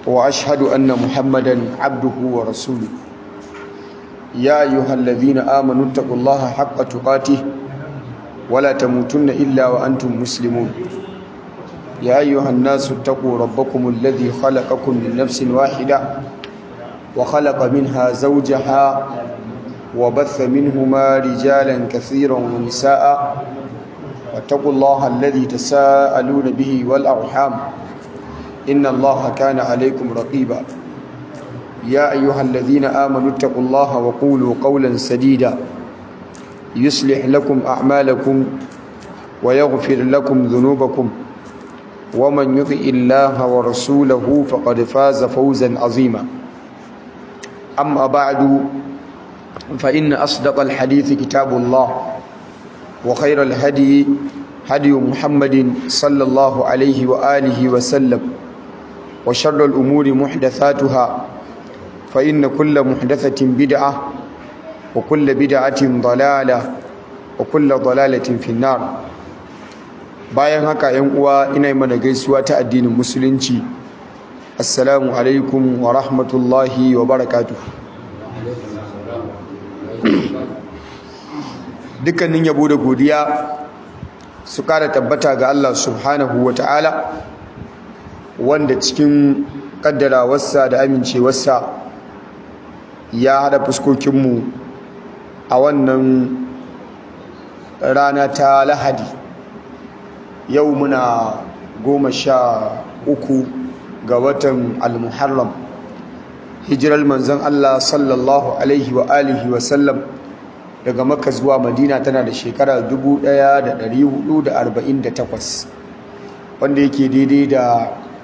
وأشهد أن محمدا عبده ورسوله يا أيها الذين آمنوا اتقوا الله حق تقاته ولا تموتن إلا وأنتم مسلمون يا أيها الناس اتقوا ربكم الذي خلقكم من نفس واحدة وخلق منها زوجها وبث منهما رجالا كثيرا ونساء واتقوا الله الذي تساءلون به والأرحام إن الله كان عليكم رقيبا يا أيها الذين آمنوا اتقوا الله وقولوا قولا سديدا يصلح لكم أعمالكم ويغفر لكم ذنوبكم ومن يطع الله ورسوله فقد فاز فوزا عظيما أما بعد فإن أصدق الحديث كتاب الله وخير الهدي هدي محمد صلى الله عليه وآله وسلم وشر الأمور محدثاتها فإن كل محدثة بدعة وكل بدعة ضلالة وكل ضلالة في النار bayan haka yan uwa ina yi mana gaisuwa ta addinin musulunci assalamu alaikum wa rahmatullahi wa barakatuh dukkanin yabo da godiya su kara tabbata ga Allah subhanahu wa ta'ala wanda cikin kaddarawarsa da amincewarsa ya hada fuskokinmu a wannan rana ta lahadi yau muna goma sha uku ga watan al-muharram hijirar manzon Allah sallallahu alaihi wa alihi wa sallam daga makka zuwa madina tana da shekara 1448 wanda yake daidai da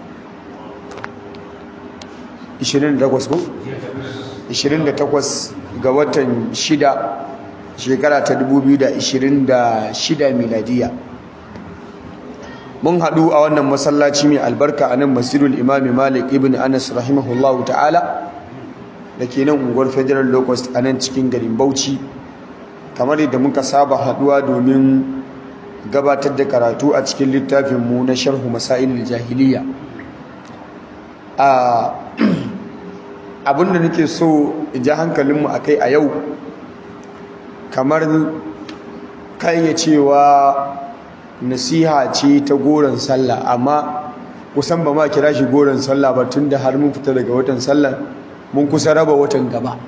28 ko 28 ga watan 6 shekara ta 2026 miladiya mun haɗu a wannan masallaci mai albarka a nan masjidul imami malik ibn anas rahimahullahu ta'ala da ke nan unguwar federal locust a nan cikin garin bauchi kamar yadda muka saba haɗuwa domin gabatar da karatu a cikin littafinmu na sharhu masailul jahiliya abinda nake so in ja hankalinmu a kai a yau kamar kai ya cewa nasiha ce ta goron sallah amma kusan ba ma kira shi goron sallah ba tun da har mun fita daga watan sallah mun kusa raba watan gaba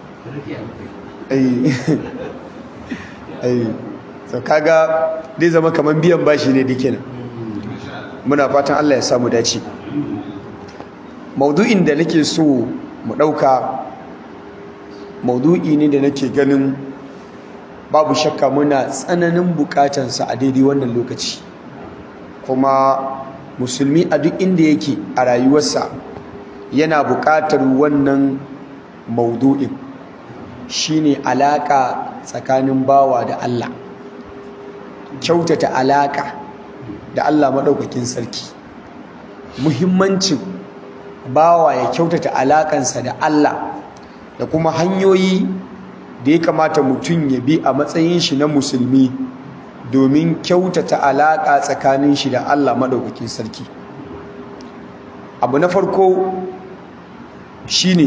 so kaga zai zama kamar biyan bashi ne dike nan muna fatan Allah ya samu dace maudu'in da nake so mu ɗauka maudu'i ne da nake ganin babu shakka muna tsananin bukatansa a daidai wannan lokaci kuma musulmi a duk inda yake a rayuwarsa yana bukatar wannan maudu'in shine alaka tsakanin bawa da Allah kyautata alaka da Allah maɗaukakin sarki muhimmancin bawa ya kyautata alakansa da Allah da kuma hanyoyi da ya kamata mutum ya bi a matsayin shi na musulmi domin kyautata alaƙa tsakanin shi da Allah maɗaukakin sarki abu na farko shine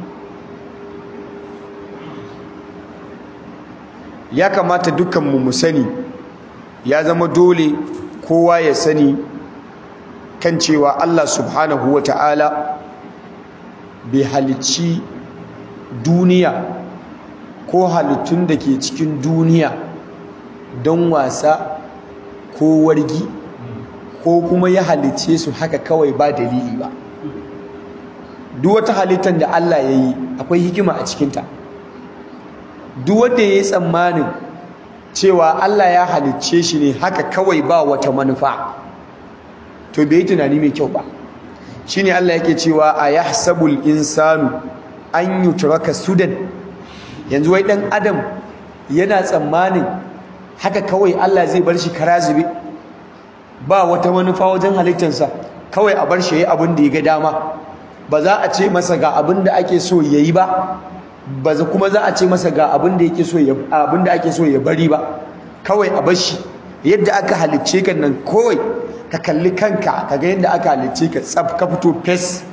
ya kamata dukkanmu mu sani ya zama dole kowa ya sani kan cewa Allah subhanahu wa ta'ala bai halicci duniya ko halittun da ke cikin duniya don wasa ko wargi ko kuma ya halicce su haka kawai ba dalili ba duk wata halittar da Allah ya yi akwai hikima a cikinta duk wanda ya yi tsammanin cewa Allah ya halicce shi ne haka kawai ba wata manufa to bai yi tunani mai kyau ba shine Allah yake cewa a yahsabul insanu an yutraka sudan yanzu wai dan adam yana tsammanin haka kawai Allah zai bar shi karazube ba wata manufa wajen halittarsa kawai a bar shi yayi abin da ya ga dama ba za a ce masa ga abin da ake so yayi ba ba za kuma za a ce masa ga abin da yake so ya abin da ake so ya bari ba kawai a bar shi yadda aka halicce ka nan kawai ka kalli kanka kaga yadda aka halicce ka tsaf ka fito fes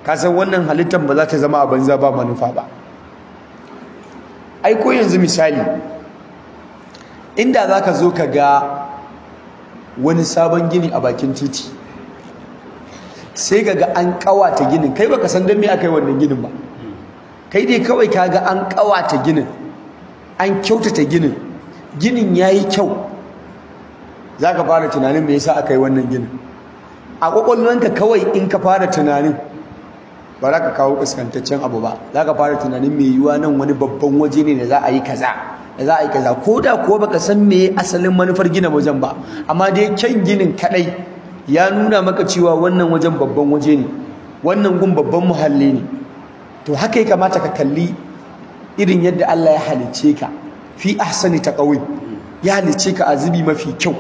ka san wannan halittar ba za ta zama a banza ba manufa ba ai ko yanzu misali inda za ka zo ka ga wani sabon gini a bakin titi sai ka ga an kawata ginin kai baka san don me aka yi wannan ginin ba kai dai kawai ka ga an kawata ginin an kyautata ginin ginin ya yi kyau za ka fara tunanin me yasa aka yi wannan ginin a ƙwaƙwalwanka kawai in ka fara tunanin ba za ka kawo kaskantaccen abu ba za ka fara tunanin mai yiwuwa nan wani babban waje ne da za a yi kaza da za a yi kaza ko da kuwa baka san me asalin manufar gina wajen ba amma dai kyan ginin kadai ya nuna maka cewa wannan wajen babban waje ne wannan gun babban muhalli ne to haka ya kamata ka kalli irin yadda Allah ya halicce ka fi ahsani taqawim ya halicce ka a zubi mafi kyau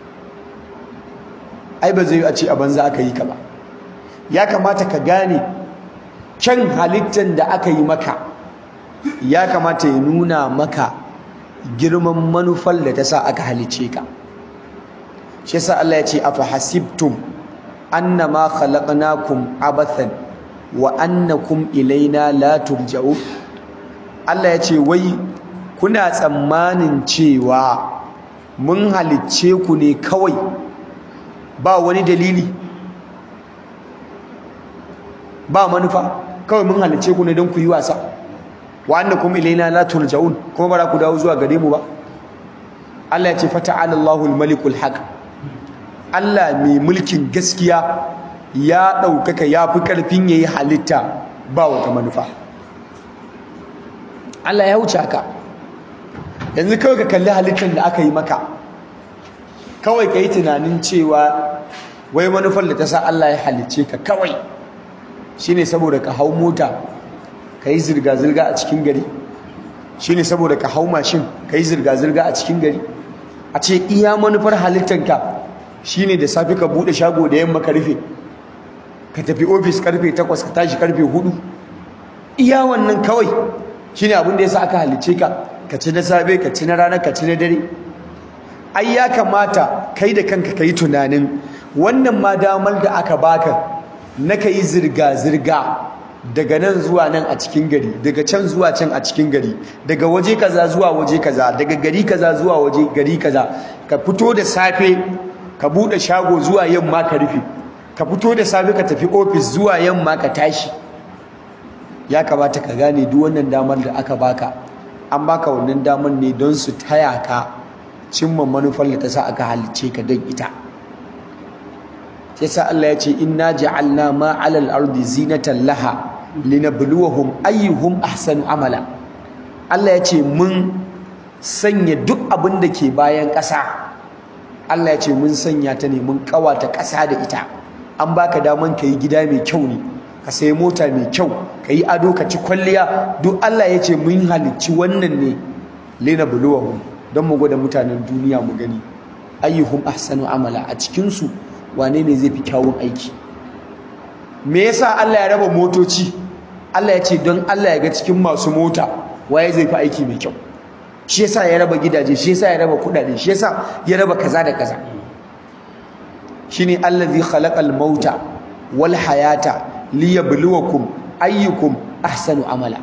ai ba zai a ce a banza aka yi ka ba ya kamata ka gane kyan halittar da aka yi maka ya kamata ya nuna maka girman manufar da ta sa aka halice ka shi yasa Allah ya ce afa hasibtum annama khalaqnakum abathan wa annakum ilaina la turja'u Allah ya ce wai kuna tsammanin cewa mun halicce ku ne kawai ba wani dalili ba manufa kawai mun halice ku ne don ku yi wasa wa annakum ilaina la turja'un kuma bara ku dawo zuwa gare mu ba Allah ya ce fata'ala Allahul malikul haq Allah mai mulkin gaskiya ya daukaka ya fi karfin yayi halitta ba wata manufa Allah ya wuce haka yanzu kawai ka kalli halittar da aka yi maka kawai ka yi tunanin cewa wai manufar da ta sa Allah ya halicce ka kawai shine saboda ka hau mota ka yi zirga-zirga a cikin gari shine saboda ka hau mashin ka yi zirga-zirga a cikin gari a ce iya manufar halittanka shine da safe ka bude shago da yamma ka rufe ka tafi ofis karfe 8 ka tashi karfe 4 iya wannan kawai shine abin da yasa aka halicce ka ka ci na safe ka ci na rana ka ci na dare ai ya kamata kai da kanka ka yi tunanin wannan ma damar da aka baka na ka yi zirga-zirga daga nan zuwa nan a cikin gari daga can zuwa can a cikin gari daga waje kaza zuwa waje kaza daga gari kaza zuwa waje gari kaza ka fito da safe ka bude shago zuwa yamma ka rufe ka fito da safe ka tafi ofis zuwa yamma ka tashi ya kamata ka gane duk wannan damar da aka baka an baka wannan damar ne don su taya ka cimma manufar da ta sa aka halicce ka don ita yasa Allah ya ce inna ja'alna ma 'alal ardi zinatan laha linabluwahum ayyuhum ahsanu amala Allah ya ce mun sanya duk abin da ke bayan ƙasa Allah ya ce mun sanya ta ne mun kawata ƙasa da ita an baka daman yi gida mai kyau ne ka sayi mota mai kyau ka yi ado ka ci kwalliya duk Allah ya ce mun halicci wannan ne linabluwahum don mu gwada mutanen duniya mu gani ayyuhum ahsanu amala a cikin su wane ne zai fi kyawun aiki me yasa Allah ya raba motoci Allah ya ce don Allah ya ga cikin masu mota waye zai fi aiki mai kyau shi yasa ya raba gidaje shi yasa ya raba kudade shi yasa ya raba kaza da kaza shine allazi khalaqal mauta wal hayata liyabluwakum ayyukum ahsanu amala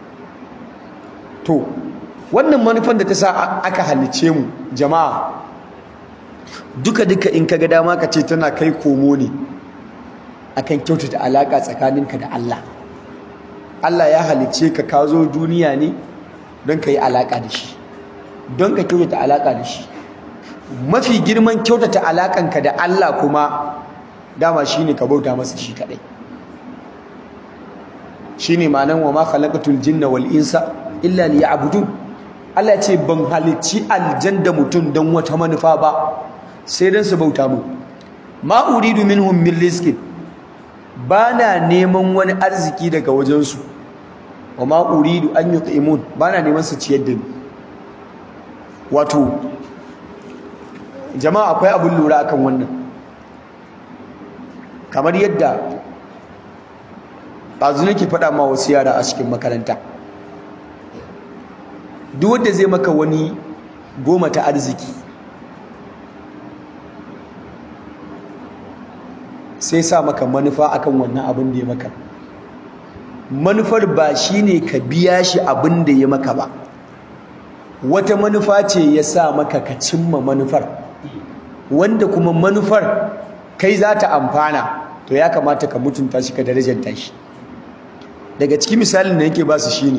to wannan manufan da ta sa aka halice mu jama'a duka duka in kaga dama ka ce tana kai komo ne akan kyautata alaka tsakaninka da Allah Allah ya halice ka ka zo duniya ne don ka yi alaka da shi don ka kyautata alaka da shi mafi girman kyautata alakanka da Allah kuma dama shine ka bauta masa shi kadai shine ma'anan wa ma khalaqatul jinna wal insa illa liya'budun Allah ya ce ban halicci aljanda mutum don wata manufa ba sai dan su bauta mu ma uridu minhum min rizqin bana neman wani arziki daga wajensu wa ma uridu an yut'imun bana neman su ciyar da ni wato jama'a akwai abin lura akan wannan kamar yadda ɗazu nake faɗa ma wasu yara a cikin makaranta duk wanda zai maka wani goma ta arziki sai sa maka manufa akan wannan abin da ya maka manufar ba shine ka biya shi abin da ya maka ba wata manufa ce ya sa maka ka cimma manufar wanda kuma manufar kai za ta amfana to ya kamata ka mutunta shi ka darajanta shi daga cikin misalin da yake ba su shine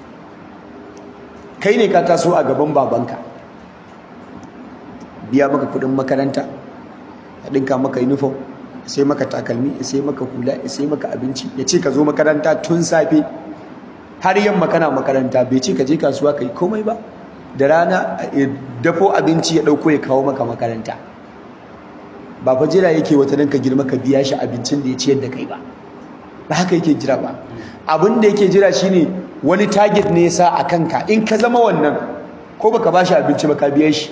kai ne ka taso a gaban babanka biya maka kudin makaranta a ɗinka maka uniform sai maka takalmi sai maka hula sai maka abinci ya ce ka zo makaranta tun safe har yamma kana makaranta bai ce ka je kasuwa ka yi komai ba da rana dafo abinci ya ɗauko ya kawo maka makaranta ba fa jira yake wata nan ka girma ka biya shi abincin da ya ciyar da kai ba ba haka yake jira ba abin da yake jira shine wani target ne yasa a kanka in ka zama wannan ko baka bashi abinci ba ka biya shi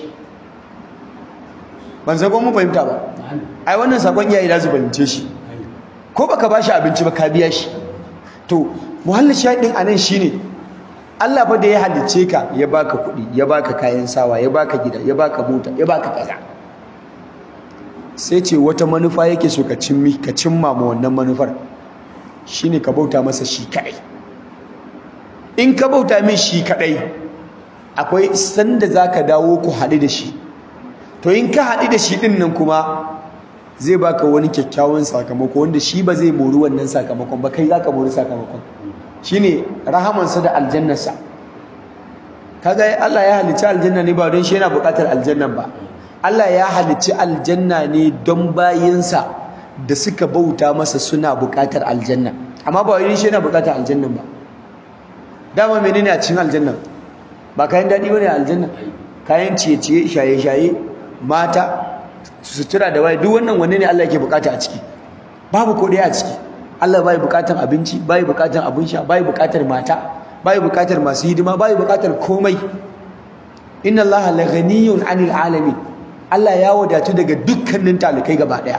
ban san ko mun fahimta ba ai wannan sakon iyaye da su fahimce shi ko baka bashi abinci ba ka biya shi to muhallin shahidin anan shine Allah fa da ya halicce ka ya baka kuɗi ya baka kayan sawa ya baka gida ya baka mota ya baka kaza sai ce wata manufa yake so ka cimmi ka cimma ma wannan manufar shine ka bauta masa shi kadai in ka bauta min shi kadai akwai sanda zaka dawo ku haɗu da shi to in ka haɗu da shi ɗin nan kuma zai baka wani kyakkyawan sakamako wanda shi ba zai mori wannan sakamakon ba kai zaka mori sakamakon shine rahamansa da aljannarsa kaga Allah ya halicci aljanna ne ba don shi yana buƙatar aljannan ba Allah ya halicci aljanna ne don bayinsa da suka bauta masa suna buƙatar aljanna amma ba wai shi yana buƙatar aljannan ba dama menene a cikin aljanna ba kayan daɗi bane aljanna kayan ciye-ciye shaye-shaye mata sutura da waye duk wannan wanne ne Allah yake bukata a ciki babu ko dai a ciki Allah bai bukatan abinci bai bukatan abin sha bai bukatar mata bai bukatar masu hidima bai bukatar komai inna Allah la ghaniyun 'anil alamin Allah ya wadatu daga dukkanin talikai gaba daya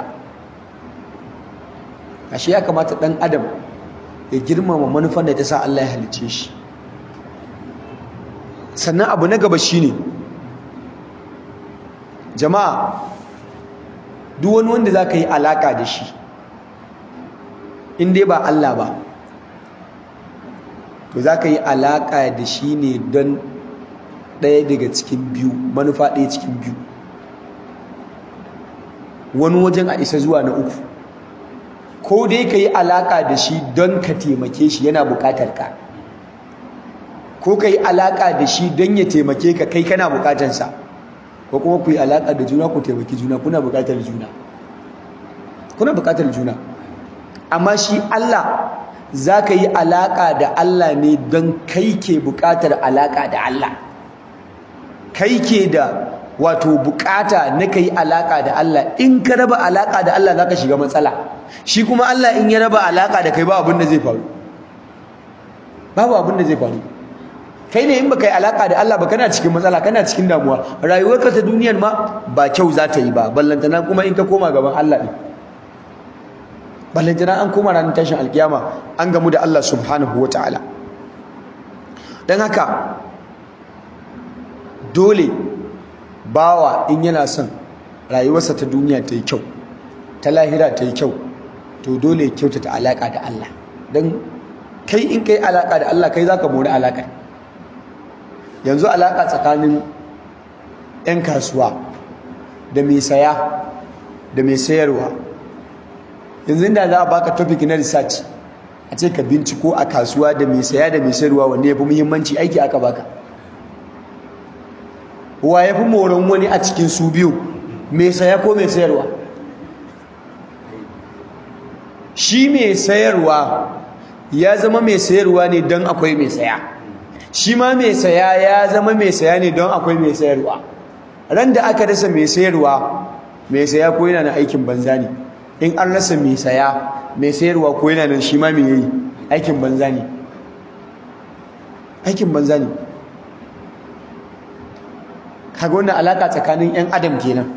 ashe ya kamata dan adam ya girmama manufar da ta sa Allah ya halicce shi sannan abu na gaba shine jama'a duk wani wanda za ka yi alaka da shi in dai ba Allah ba to za ka yi alaka da shi ne don ɗaya daga cikin biyu manufa ɗaya cikin biyu wani wajen a isa zuwa na uku ko dai ka yi alaka da shi don ka taimake shi yana buƙatar ka ko ka yi alaka da shi don ya taimake ka kai kana buƙatarsa ko kuma ku yi alaƙa da juna ku taimaki juna kuna buƙatar juna kuna buƙatar juna amma shi Allah za ka yi alaƙa da Allah ne don kai ke buƙatar alaƙa da Allah kai ke da wato buƙata na ka yi alaƙa da Allah in ka raba alaƙa da Allah za ka shiga matsala shi kuma Allah in ya raba alaƙa da kai ba abin da zai faru babu abin da zai faru kai ne in baka yi alaka da Allah ba kana cikin matsala kana cikin damuwa rayuwarka ta duniyar ma ba kyau za ta yi ba ballantana kuma in ka koma gaban Allah ne ballantana an koma ranar tashin alkiyama an gamu da Allah subhanahu wataala dan haka dole bawa in yana son rayuwarsa ta duniya ta yi kyau ta lahira ta yi kyau to dole ya kyautata alaka da Allah dan kai in kai alaka da Allah kai zaka mori alaka yanzu alaƙa tsakanin 'yan kasuwa da mai saya da mai sayarwa yanzu da za a baka topic na research a ce ka binciko a kasuwa da mai saya da mai sayarwa wanne ya fi muhimmanci aiki aka baka wa ya fi moron wani a cikin su biyu mai saya ko mai sayarwa shi mai sayarwa ya zama mai sayarwa ne don akwai mai saya shi ma mai saya ya zama mai saya ne don akwai mai sayarwa ran da aka rasa mai sayarwa mai saya ko yana na aikin banza ne in an rasa mai saya mai sayarwa ko yana nan shi ma mai yi aikin banza ne aikin banza ne kaga wannan alaka tsakanin yan adam kenan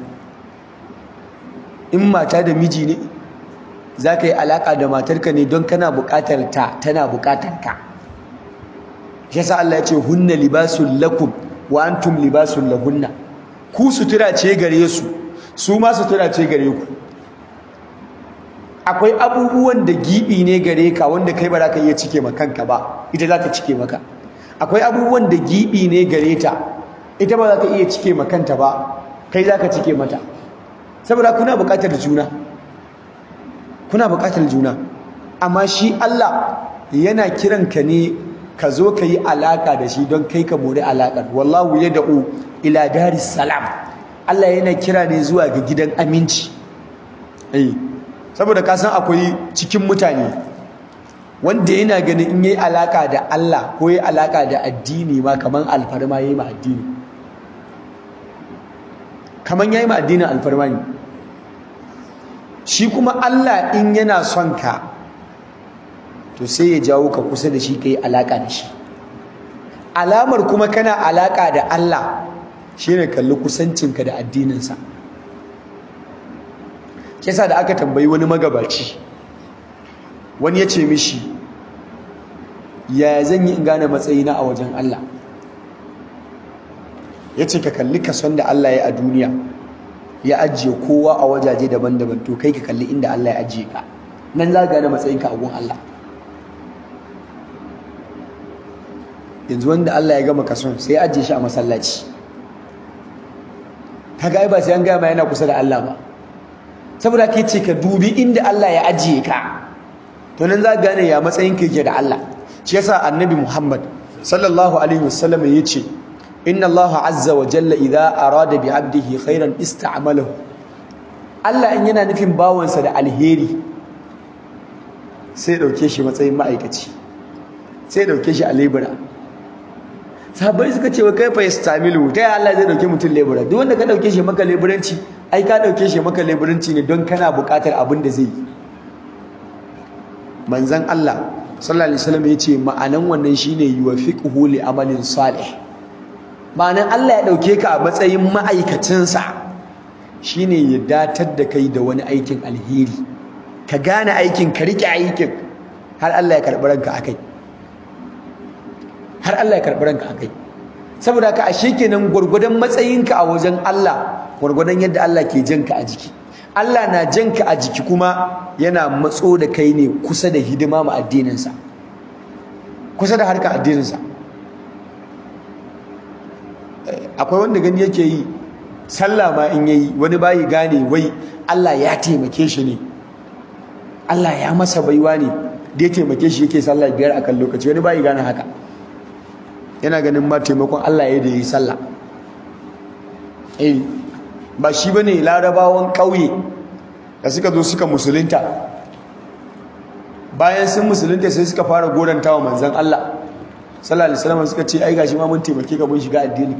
in mata da miji ne za ka yi alaka da matarka ne don kana bukatar ta tana bukatar ka shi yasa Allah ya ce hunna libasul lakum wa antum libasul lahunna ku sutura ce gare su su ma sutura ce gare ku akwai abubuwan da gibi ne gare ka wanda kai ba za ka iya cike ma kanka ba ita za ta cike maka akwai abubuwan da gibi ne gare ta ita ba za ta iya cike ma kanta ba kai za ka cike mata saboda kuna buƙatar juna kuna buƙatar juna amma shi Allah yana kiran ka ne ka zo ka yi alaƙa da shi don kai ka mori alaƙar wallahu ya da'u ila daris salam Allah yana kira ne zuwa ga gidan aminci eh saboda ka san akwai cikin mutane wanda yana ganin in yi alaƙa da Allah ko yi alaƙa da addini ma kaman alfarma yayi ma addini kaman yayi ma addinin alfarma ne shi kuma Allah in yana son ka to sai ya jawo ka kusa da shi ka yi alaƙa da shi alamar kuma kana alaƙa da Allah shi ne kalli kusancinka da addininsa kisa da aka tambayi wani magabaci wani ya ce mishi ya zan yi in gane matsayina a wajen Allah ya ce ka kalli kason da Allah ya a duniya ya ajiye kowa a wajaje daban-daban to kai ka kalli inda Allah ya ajiye ka nan za ka gane matsayinka a gun Allah yanzu wanda Allah ya gama kason sai ya ajiye shi a masallaci kaga ai ba sai an gaya ma yana kusa da Allah ba saboda ke ce ka dubi inda Allah ya ajiye ka to nan za ka gane ya matsayinka yake da Allah shi yasa annabi Muhammad sallallahu alaihi wasallam ya ce inna Allah azza wa jalla idza arada bi 'abdihi khairan ista'malahu Allah in yana nufin bawansa da alheri sai dauke shi matsayin ma'aikaci sai dauke shi a lebura sahabbai suka ce wa kaifa yastamilu ta ya Allah zai dauke mutum lebura duk wanda ka dauke shi maka leburanci ai ka dauke shi maka leburanci ne don kana buƙatar abin da zai yi manzon Allah sallallahu alaihi wasallam yace ma'anan wannan shine yuwafiquhu li amalin salih ma'anan Allah ya dauke ka a matsayin ma'aikacinsa shine ya datar da kai da wani aikin alheri ka gane aikin ka rike aikin har Allah ya karɓi ranka akai har Allah ya karɓi ranka akai saboda ka ashe kenan gurgudan matsayinka a wajen Allah gurgudan yadda Allah ke janka a jiki Allah na janka a jiki kuma yana matso da kai ne kusa da hidima ma addininsa kusa da harkar addininsa akwai wanda gani yake yi sallah ma in yayi wani bayi gane wai Allah ya taimake shi ne Allah ya masa baiwa ne da ya taimake shi yake sallah biyar akan lokaci wani bayi gane haka yana ganin ma taimakon Allah ya da yi sallah eh ba shi bane larabawan ƙauye da suka zo suka musulunta bayan sun musulunta sai suka fara goranta wa manzon Allah sallallahu alaihi wasallam suka ce ai gashi ma mun taimake ka mun shiga addini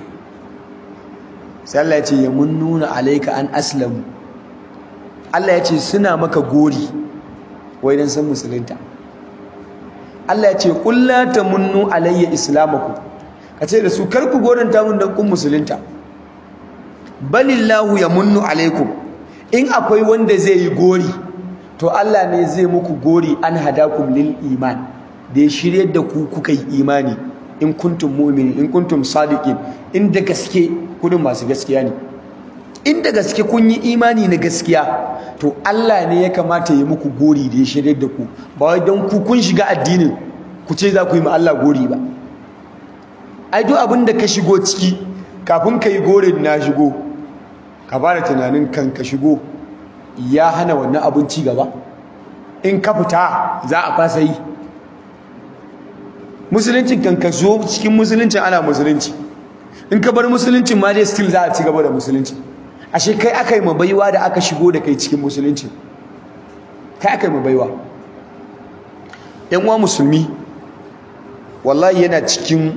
sai Allah ya ce ya munnuna alayka an aslamu Allah ya ce suna maka gori wai dan san musulunta Allah ya ce qul la tamunnu alayya islamakum kace da su kar ku goranta mun dan kun musulunta balillahu yamunnu alaikum in akwai wanda zai yi gori to Allah ne zai muku gori an hadakum lil iman da ya shirye da ku kuka yi imani in kuntum mu'minin in kuntum sadiqin in da gaske kudin masu gaskiya ne in da gaske kun yi imani na gaskiya to Allah ne ya kamata ya muku gori da ya shirye da ku ba wai don ku kun shiga addinin ku ce za ku yi ma Allah gori ba ai duk abin da ka shigo ciki kafin ka yi gori na shigo ka fara tunanin kan ka shigo ya hana wannan abin ci gaba in ka fita za a fasa yi musuluncin kan ka zo cikin musuluncin ana musulunci in ka bar musuluncin ma dai still za a ci gaba da musulunci ashe kai aka yi mabaiwa da aka shigo da kai cikin musulunci kai aka yi mabaiwa yan uwa musulmi wallahi yana cikin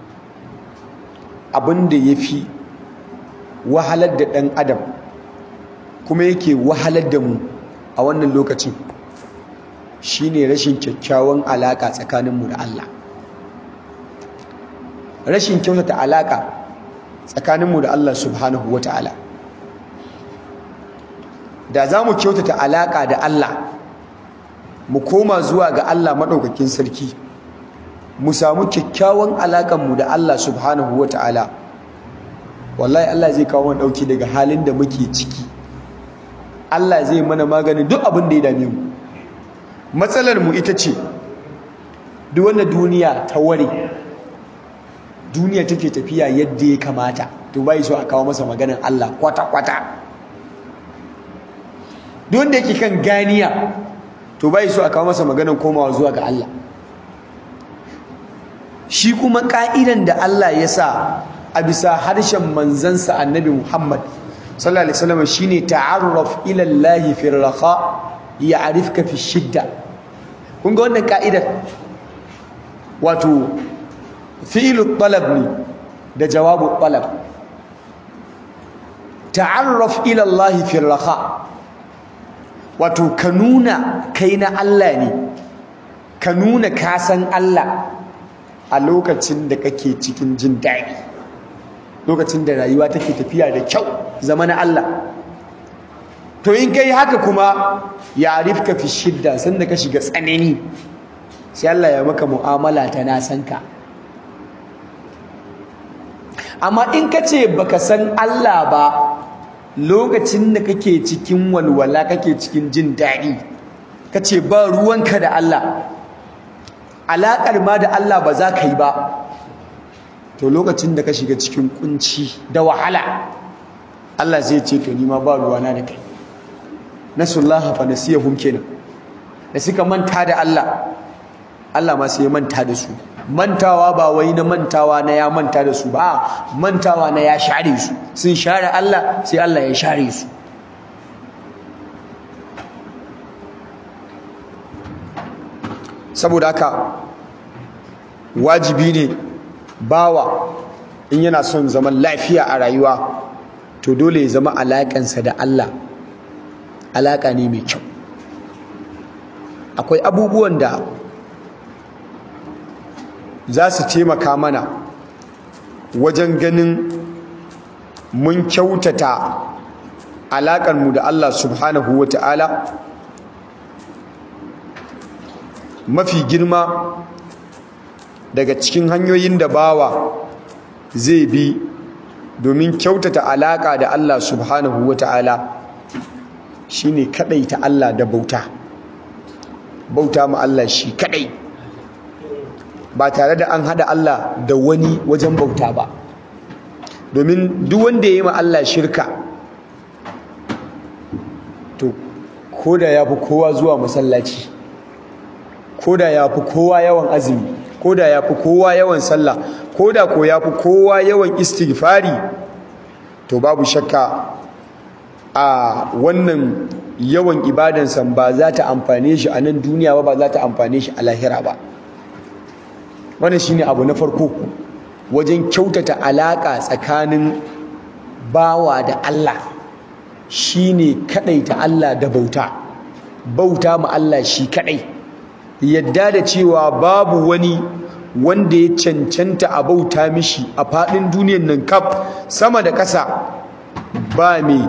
abin da ya fi wahalar da ɗan adam kuma yake wahalar da mu a wannan lokacin shine rashin kyakkyawan alaƙa tsakaninmu da Allah rashin kyautata alaƙa tsakaninmu da Allah subhanahu wa ta'ala da za mu kyautata alaƙa da Allah mu koma zuwa ga Allah maɗaukakin sarki mu samu kyakkyawan alaƙanmu da Allah subhanahu wa ta'ala wallahi Allah zai kawo wani ɗauki daga halin da muke ciki Allah zai mana maganin duk abin da ya dame mu matsalar mu ita ce duk wanda duniya ta ware duniya take tafiya yadda ya kamata to bai so a kawo masa maganin Allah kwata-kwata duk wanda yake kan ganiya to bai so a kawo masa maganin komawa zuwa ga Allah shi kuma ka'idan da Allah ya sa a bisa harshen manzansa annabi Muhammad sallallahu alaihi wasallam shine ta'arraf ila Allah fi raqa ya'rifka fi shidda kun ga wannan ka'idar wato fi'lu talab ne da jawabu talab ta'arraf ila Allah fi raqa wato ka nuna kai na Allah ne ka nuna ka san Allah a lokacin da kake cikin jin daɗi lokacin da rayuwa take tafiya da kyau zama na Allah to in kai haka kuma ya arifka fi shidda sanda ka shiga tsanani sai Allah ya maka mu'amala ta na san ka amma in ka ce baka san Allah ba lokacin da kake cikin walwala kake cikin jin daɗi ka ce ba ruwanka da Allah alaƙar ma da Allah ba za ka yi ba to lokacin da ka shiga cikin kunci da wahala Allah zai ce to nima ba ruwana da kai nasullaha fa nasiyahum kenan da suka manta da Allah Allah ma sai ya manta da su mantawa ba wai na mantawa na ya manta da su ba mantawa na ya share su sun share Allah sai Allah ya share su saboda haka wajibi ne bawa in yana son zaman lafiya a rayuwa to dole ya zama alaƙansa da Allah alaƙa ne mai kyau akwai abubuwan da za su taimaka mana wajen ganin mun kyautata alaƙarmu da Allah subhanahu wa ta'ala mafi girma daga cikin hanyoyin da bawa zai bi domin kyautata alaƙa da Allah subhanahu wa ta'ala shi ne kaɗaita Allah da bauta bauta ma Allah shi kaɗai ba tare da an hada Allah da wani wajen bauta ba domin duk wanda ya yi ma Allah shirka to ko da ya fi kowa zuwa masallaci ko da ya fi kowa yawan azumi ko da ya fi kowa yawan sallah ko da ko ya fi kowa yawan istighfari to babu shakka a wannan yawan ibadansa ba za ta amfane shi a nan duniya ba ba za ta amfane shi a lahira ba wannan shine abu na farko wajen kyautata alaka tsakanin bawa da Allah shine kadaita Allah da bauta bauta ma Allah shi kadai yadda da cewa babu wani wanda ya cancanta a bauta mishi a fadin duniyar nan kaf sama da ƙasa ba mai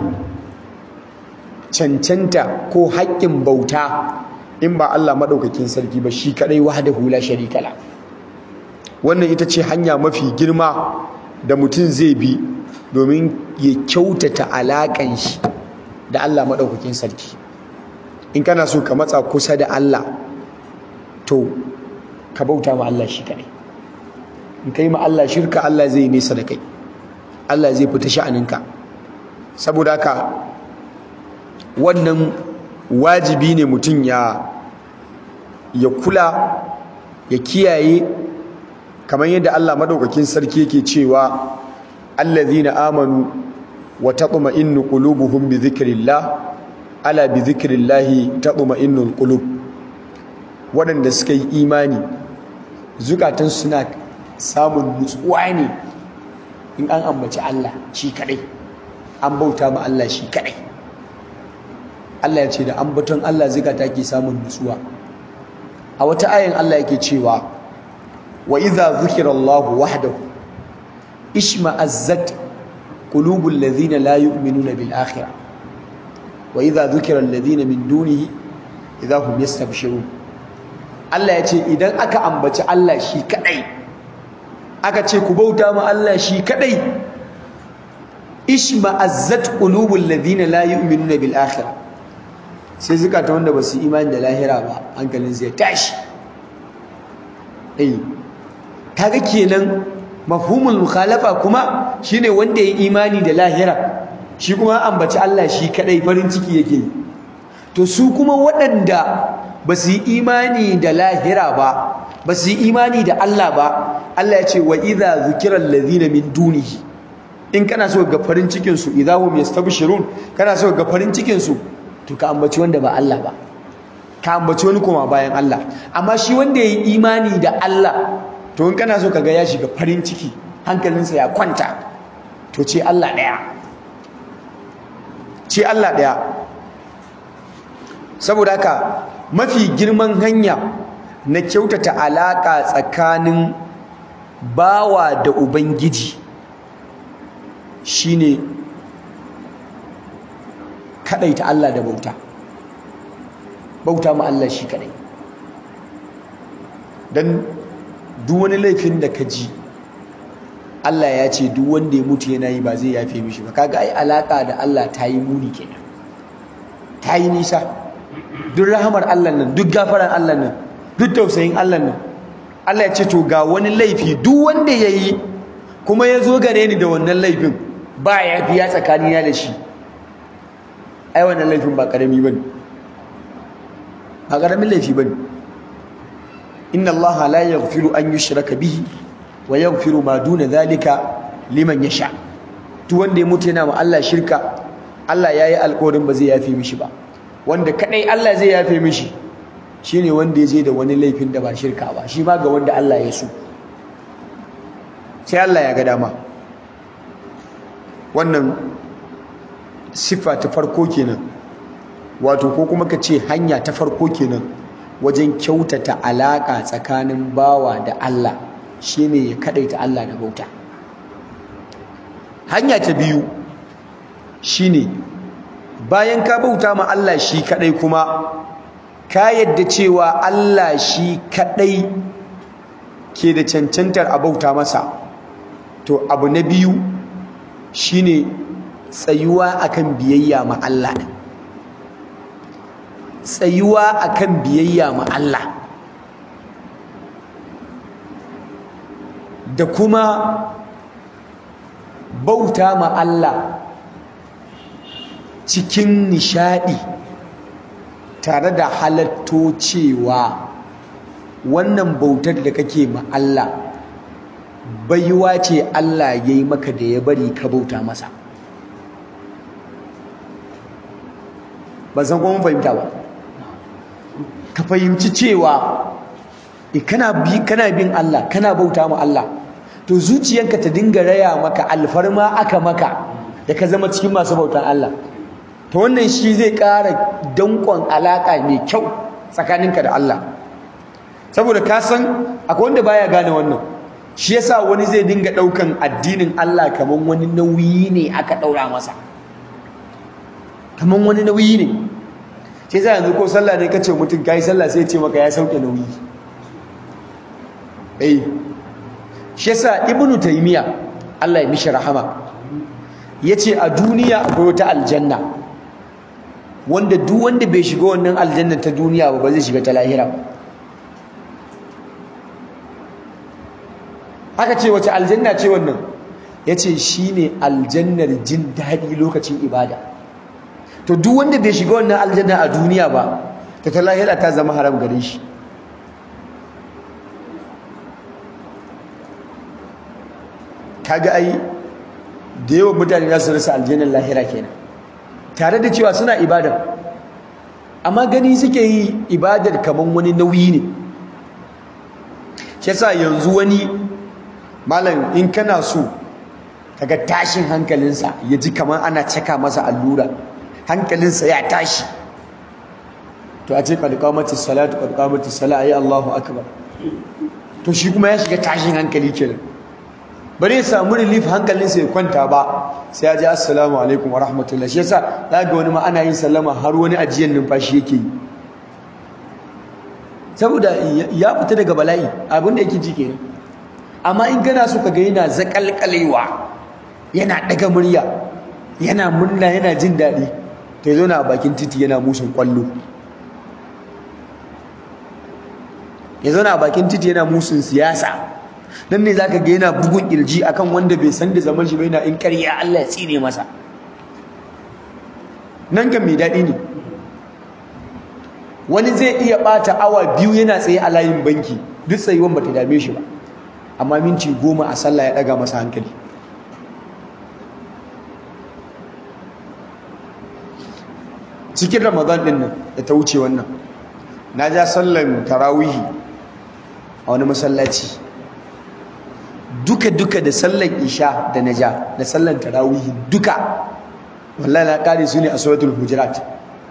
cancanta ko haƙƙin bauta in ba Allah maɗaukakin sarki ba shi kadai wahdahu la sharika la wannan ita ce hanya mafi girma da mutum zai bi domin ya kyautata alaƙan shi da Allah maɗaukakin sarki in kana so ka matsa kusa da Allah to ka bauta ma Allah shi kaɗai in ka yi ma Allah shirka Allah zai nesa da kai Allah zai fita sha'aninka saboda haka wannan wajibi ne mutum ya ya kula ya kiyaye kamar yadda Allah madaukakin sarki yake cewa allazina amanu wa tatma'innu qulubuhum bi dhikrillah ala bi dhikrillah tatma'innul qulub waɗanda suka yi imani zukatan suna samun nutsuwa ne in an ambaci Allah shi kadai an bauta ma Allah shi kadai Allah ya ce da ambaton Allah zukata ke samun nutsuwa a wata ayin Allah yake cewa wa idza dhukira Allah wahdahu ishma'azzat qulubul ladhina la yu'minuna bil akhirah wa idza dhukira alladhina min dunihi idza hum yastabshirun Allah ya ce idan aka ambaci Allah shi kadai aka ce ku bauta ma Allah shi kadai ishma'azzat qulubul ladhina la yu'minuna bil akhirah sai zukata wanda ba su imani da lahira ba hankalin zai tashi eh kaga kenan mafhumul mukhalafa kuma shine wanda ya imani da lahira shi kuma ambaci Allah shi kadai farin ciki yake to su kuma waɗanda ba su yi imani da lahira ba ba su yi imani da Allah ba Allah ya ce wa idza zukira allazina min dunihi in kana so ga farin cikin su idza hum yastabshirun kana so ga farin cikin su to ka ambaci wanda ba Allah ba ka ambaci wani kuma bayan Allah amma shi wanda ya yi imani da Allah to in kana so kaga ya shiga farin ciki hankalinsa ya kwanta to ce Allah ɗaya ce Allah ɗaya saboda haka mafi girman hanya na kyautata alaƙa tsakanin bawa da ubangiji shine kaɗaita Allah da bauta bauta ma Allah shi kaɗai don duk wani laifin da ka ji Allah ya ce duk wanda ya mutu yana yi ba zai yafe mishi ba kaga ai alaka da Allah ta yi muni kenan ta yi nisa duk rahamar Allah nan duk gafaran Allah nan duk tausayin Allah nan Allah ya ce to ga wani laifi duk wanda ya yi kuma ya zo gare ni da wannan laifin ba ya biya tsakanina da shi ai wannan laifin ba karami bane ba karamin laifi bane inna allaha la yaghfiru an yushraka bihi wa yaghfiru ma duna dhalika liman yasha duk wanda ya mutu yana ma Allah shirka Allah yayi alƙawarin ba zai yafe mishi ba wanda kadai Allah zai yafe mishi shine wanda ya je da wani laifin da ba shirka ba shi ma ga wanda Allah ya so sai Allah ya ga dama wannan siffa ta farko kenan wato ko kuma ka ce hanya ta farko kenan wajen kyautata alaƙa tsakanin bawa da Allah shine ya kadaita Allah da bauta hanya ta biyu shine bayan ka bauta ma Allah shi kadai kuma ka yadda cewa Allah shi kadai ke da cancantar a bauta masa to abu na biyu shine tsayuwa akan biyayya ma Allah din tsayuwa akan biyayya ma Allah da kuma bauta ma Allah cikin nishadi tare da halatto cewa wannan bautar da kake ma Allah baiwa ce Allah ya yi maka da ya bari ka bauta masa ba san kuma fahimta ba ka fahimci cewa kana bin Allah kana bauta ma Allah to zuciyanka ta dinga raya maka alfarma aka maka da ka zama cikin masu bautan Allah to wannan shi zai ƙara danƙon alaƙa mai kyau tsakaninka da Allah saboda ka san akwai wanda baya gane wannan shi yasa wani zai dinga ɗaukan addinin Allah kaman wani nauyi ne aka ɗaura masa kaman wani nauyi ne sai sai yanzu ko sallah ne kace mutum kai sallah sai ya ce maka ya sauke nauyi eh shi yasa ibnu taymiya Allah ya mishi rahama yace a duniya akwai wata aljanna wanda duk wanda bai shiga wannan aljanna ta duniya ba ba zai shiga ta lahira ba aka ce wace aljanna ce wannan yace shine aljannar jin daɗi lokacin ibada to duk wanda bai shiga wannan aljanna a duniya ba ta ta lahira ta zama haram gare shi kaga ai da yawan mutane za su rasa aljannar lahira kenan tare da cewa suna ibadar amma gani suke yi ibadar kaman wani nauyi ne shi yasa yanzu wani malam in kana so kaga tashin hankalinsa ya ji kamar ana caka masa allura hankalinsa ya tashi to a ce qad salatu qad qamatis salat ayi Allahu akbar to shi kuma ya shiga tashin hankali kenan bari ya samu relief hankalinsa ya kwanta ba sai ya ji assalamu alaikum wa rahmatullahi shi yasa za ga wani ma ana yin sallama har wani ajiyan numfashi yake yi saboda ya fita daga bala'i abin da yake ji kenan amma in kana so ka ga yana zakalkalewa yana daga murya yana murna yana jin daɗi ta zo na a bakin titi yana musun kwallo ya zo na a bakin titi yana musun siyasa nan ne zaka ga yana bugun kirji akan wanda bai san da zaman shi bai na in ƙarya Allah ya tsine masa nan kan mai daɗi ne wani zai iya ɓata awa biyu yana tsaye a layin banki duk tsayuwan bata dame shi ba amma minti goma a sallah ya ɗaga masa hankali cikin ramadan ɗin nan da ta wuce wannan na ja sallan tarawihi a wani masallaci duka-duka da sallan isha da na ja da sallan tarawihi duka wallahi na kare su ne a suratul hujurat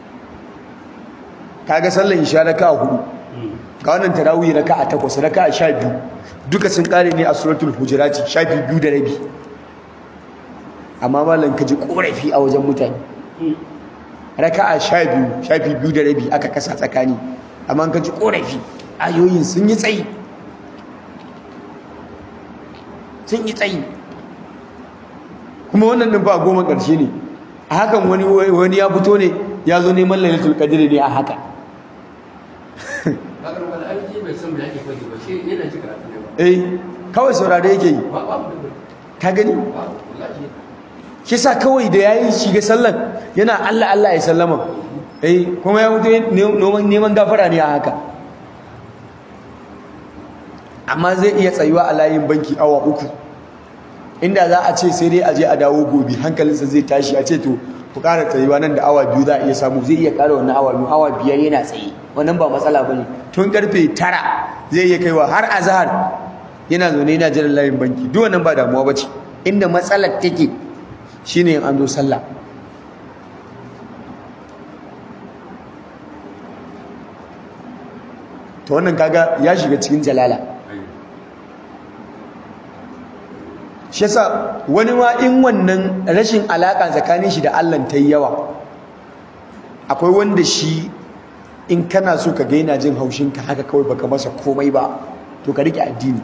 kaga sallan isha raka hudu ga wannan tarawih raka a takwas raka a sha biyu duka sun kare ne a suratul hujurat sha biyu da rabi amma malam ka ji korafi a wajen mutane raka a sha biyu sha biyu da rabi aka kasa tsakani amma ka ji korafi ayoyin sun yi tsayi sun yi tsayi kuma wannan din ba goma ƙarshe ne a hakan wani wani ya fito ne ya zo neman lailatul qadr ne a haka eh kawai saurare yake yi ka gani kisa kawai da yayi shiga sallan yana Allah Allah ya sallama eh kuma ya mutu neman gafara ne a haka amma zai iya tsayuwa a layin banki awa uku inda za a ce sai dai a je a dawo gobe hankalinsa zai tashi a ce to ku ƙara tsayuwa nan da awa biyu za a iya samu zai iya ƙara wannan awa biyu awa biyar yana tsaye wannan ba matsala ba ne tun karfe tara zai iya kaiwa har azahar yana zaune yana jiran layin banki duk wannan ba damuwa ba ce inda matsalar take shine in an zo sallah to wannan kaga ya shiga cikin jalala shi yasa wani ma in wannan rashin alaka tsakanin shi da Allah ta yi yawa akwai wanda shi in kana so ka ga yana jin haushin ka haka kawai baka masa komai ba to ka rike addini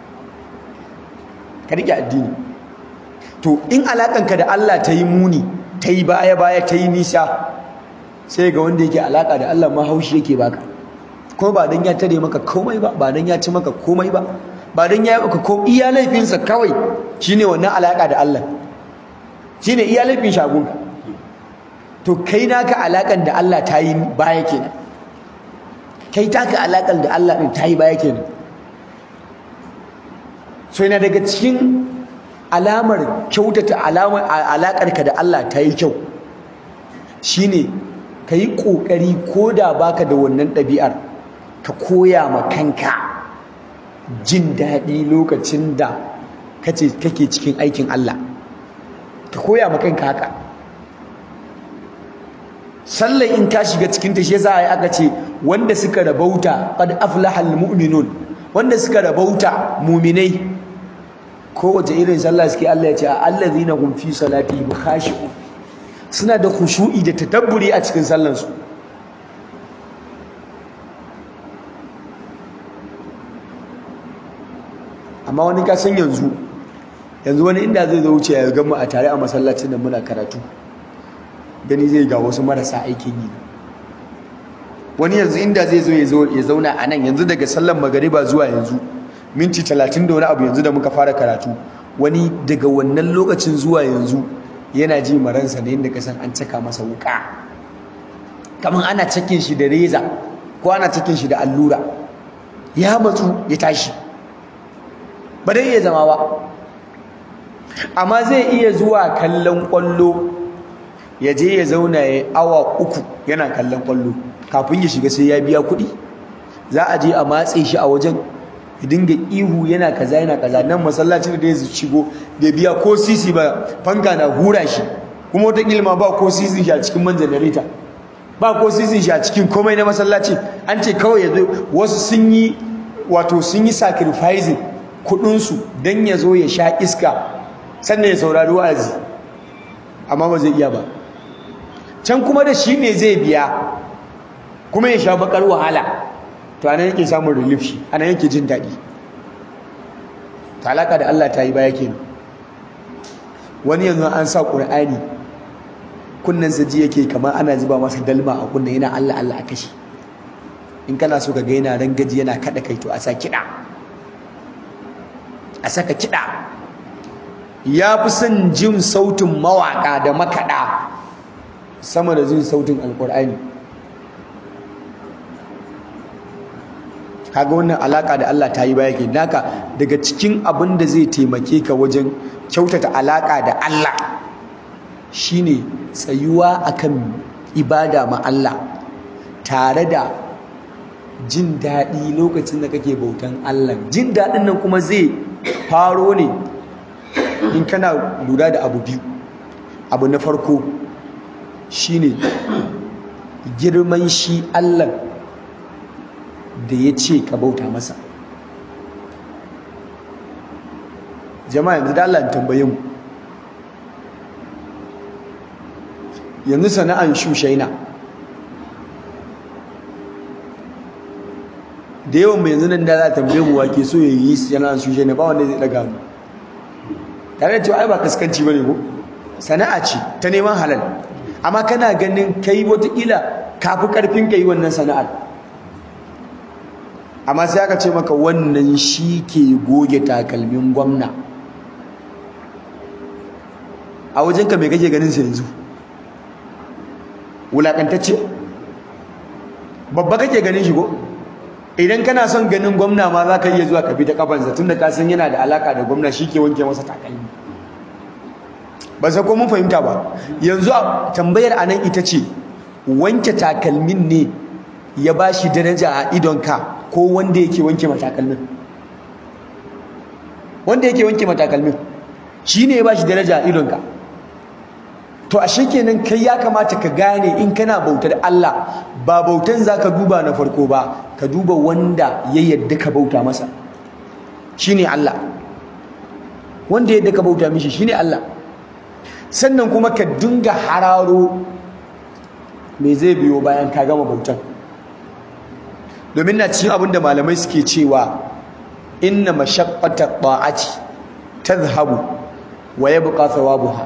ka rike addini to in alakanka da Allah ta yi muni ta yi baya baya ta yi nisa sai ga wanda yake alaka da Allah ma haushi yake baka kuma ba dan ya tare maka komai ba ba dan ya ci maka komai ba ba dan ya yi maka ko iya laifinsa kawai shine wannan alaka da Allah shine iya laifin shagunka to kai naka alakan da Allah ta yi baya kenan kai taka alakan da Allah din ta yi baya kenan so yana daga cikin alamar kyautata alamar alakarka da Allah ta yi kyau shine ka yi ƙoƙari ko da baka da wannan ɗabi'ar ka koya ma kanka jin daɗi lokacin da kace kake cikin aikin Allah ka koya ma kanka haka sallar in ka shiga cikin ta shi yasa ai aka ce wanda suka rabauta qad aflaha almu'minun wanda suka rabauta mu'minai kowace irin sallah suke Allah ya ce allazina hum fi salatihim khashi'un suna da khushu'i da tadabburi a cikin sallansu amma wani ka san yanzu yanzu wani inda zai zo wuce ya gama a tare a masallacin da muna karatu gani zai ga wasu marasa aikin yi wani yanzu inda zai zo ya zauna a nan yanzu daga sallan magariba zuwa yanzu minti talatin da wani abu yanzu da muka fara karatu wani daga wannan lokacin zuwa yanzu yana ji maransa da yadda kasan an caka masa wuka kamar ana cakin shi da reza ko ana cakin shi da allura ya matsu ya tashi ba dai iya zama ba amma zai iya zuwa kallon kwallo ya je ya zauna ya awa uku yana kallon kwallo kafin ya shiga sai ya biya kuɗi za a je a matse shi a wajen ya dinga ihu yana kaza yana kaza nan masallacin da ya shigo da biya ko sisi ba fanka na hura shi kuma wata ilma ba ko sisi shi a cikin man janareta ba ko sisi shi a cikin komai na masallaci an ce kawai ya zo wasu sun yi wato sun yi sacrificing kudinsu don ya zo ya sha iska sannan ya saurari wa'azi amma ba zai iya ba can kuma da shi ne zai biya kuma ya sha bakar wahala to anan yake samun relief shi anan yake jin daɗi talaka da Allah ta yi baya kenan wani yanzu an sa ƙur'ani kunnensa ji yake kamar ana zuba masa dalma a kunnen yana Allah Allah a kashi in kana so ka ga yana rangaji yana kada kai to a sa kiɗa a saka kiɗa ya fi son jin sautin mawaƙa da makaɗa sama da jin sautin alƙur'ani kaga wannan alaƙa da Allah ta yi baya ke naka daga cikin abin da zai taimake ka wajen kyautata alaƙa da Allah shine tsayuwa akan ibada ma Allah tare da jin daɗi lokacin da kake bautan Allah jin daɗin nan kuma zai faro ne in kana lura da abu biyu abu na farko shine girman shi Allah da ya ce ka bauta masa jama'a yanzu da Allah tambaye mu yanzu sana'an shushaina da yawan mai yanzu nan da za a tambaye mu wake so ya yi sana'an shushaina ba wanda zai daga mu tare da cewa ai ba kaskanci bane ko sana'a ce ta neman halal amma kana ganin kai wataƙila kafi ƙarfin ka yi wannan sana'ar amma sai aka ce maka wannan shi ke goge takalmin gwamna a wajenka mai kake ganin sa yanzu wulaƙantacce babba kake ganin shi ko idan kana son ganin gwamna ma za ka iya zuwa ka bi ta kafansa tunda ka san yana da alaka da gwamna shi ke wanke masa takalmi ba sai ko mun fahimta ba yanzu a tambayar anan ita ce wanke takalmin ne ya ba shi daraja a idonka ko wanda yake wanke matakalmin wanda yake wanke matakalmin shi ne ya ba shi daraja a idonka to ashe kenan kai ya kamata ka gane in kana bautar Allah ba bautan zaka duba na farko ba ka duba wanda ya yadda ka bauta masa shine Allah wanda yadda ka bauta mishi shine Allah sannan kuma ka dinga hararo me zai biyo bayan ka gama bautan domin na cikin abin da malamai suke cewa inna mashaqqata ta'ati tadhhabu wa yabqa thawabuha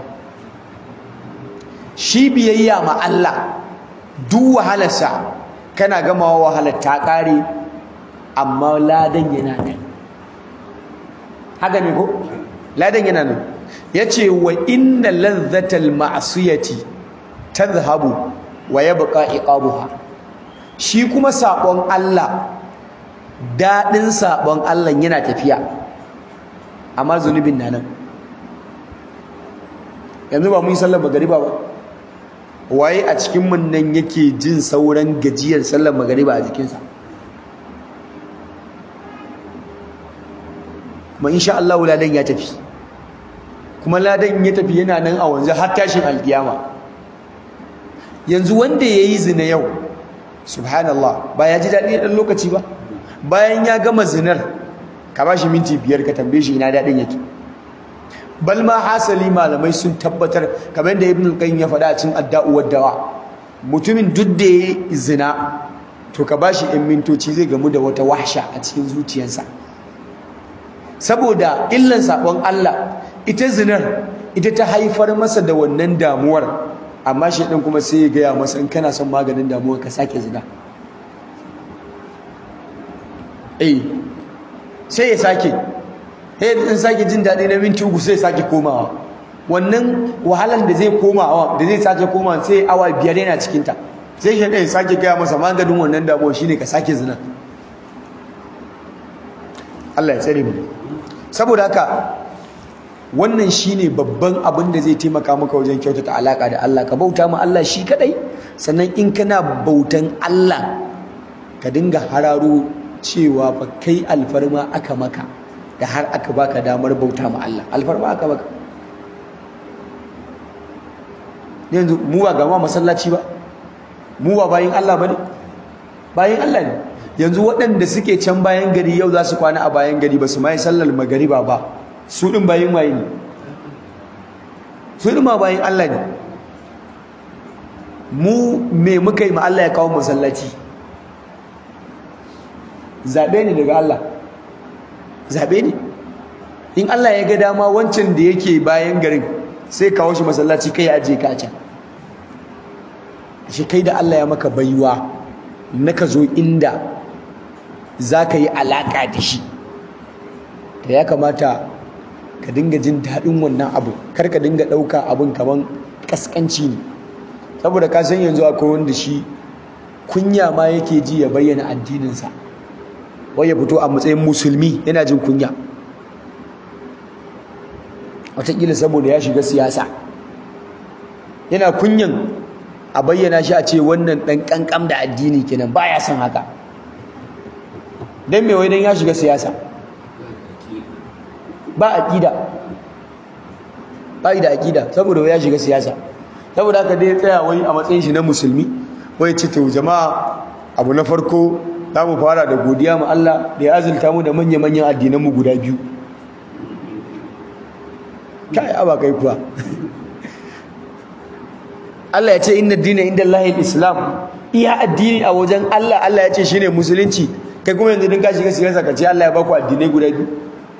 shi biyayya ma Allah duk wahalarsa kana gamawa wahalar ta kare amma ladan yana nan haka ne ko ladan yana nan yace wa inna ladhatal ma'siyati tadhhabu wa yabqa iqabuha shi kuma sabon Allah dadin sabon Allah yana tafiya amma zunubin na nan yanzu ba mun yi sallar magariba ba waye a cikin mun nan yake jin sauran gajiyar sallar magariba a jikinsa kuma insha Allah ladan ya tafi kuma ladan ya tafi yana nan a wanzu har tashin alkiyama yanzu wanda yayi zina yau subhanallah ba ya ji daɗi ɗan lokaci ba bayan ya gama zinar ka ba shi minti biyar ka tambaye shi ina daɗin yake bal ma hasali malamai sun tabbatar kamar da ibn al-qayyim ya faɗa a cikin adda'u dawa mutumin duk da ya zina to ka bashi ɗan mintoci zai gamu da wata wahsha a cikin zuciyarsa saboda illan sabon Allah ita zinar ita ta haifar masa da wannan damuwar amma shi ɗin kuma sai ya gaya masa in kana son maganin damuwar ka sake zina eh sai ya sake sai in sake jin daɗi na minti uku sai sake komawa wannan wahalan da zai komawa da zai sake komawa sai awa biyar yana cikinta sai shi ɗaya sake gaya masa maganin wannan damuwa shine ka sake zina Allah ya tsare mu saboda haka wannan shine babban abin da zai taimaka maka wajen kyautata alaka da Allah ka bauta ma Allah shi kadai sannan in kana bautan Allah ka dinga hararo cewa fa kai alfarma aka maka da har aka baka damar bauta ma Allah alfarma aka baka yanzu mu ba ga ma masallaci ba mu ba bayin Allah bane bayin Allah ne yanzu waɗanda suke can bayan gari yau za su kwana a bayan gari ba su mai sallar magariba ba su din bayin waye ne su din ma bayin Allah ne mu me muka yi ma Allah ya kawo masallaci zabe ne daga Allah zabe ne in Allah ya ga dama wancan da yake bayan garin sai kawo shi masallaci kai ya aje ka a can shi kai da Allah ya maka baiwa na ka zo inda za ka yi alaƙa da shi da ya kamata ka dinga jin daɗin wannan abu kar ka dinga ɗauka abin kamar ƙasƙanci ne saboda ka san yanzu akwai wanda shi kunya ma yake ji ya bayyana addininsa wai ya fito a matsayin musulmi yana jin kunya wataƙila saboda ya shiga siyasa yana kunyan a bayyana shi a ce wannan ɗan ƙanƙam da addini kenan baya son haka don mai wai don ya shiga siyasa ba aƙida ba da aƙida saboda ya shiga siyasa saboda haka dai tsaya wai a matsayin shi na musulmi wai ce to jama'a abu na farko za mu fara da godiya ma Allah da ya azulta mu da manya-manyan addinanmu guda biyu kai aba kai kuwa Allah ya ce inna dina inda Allah islam iya addini a wajen Allah Allah ya ce shine musulunci kai kuma yanzu din ka shiga siyasa ka ce Allah ya baku addinai guda biyu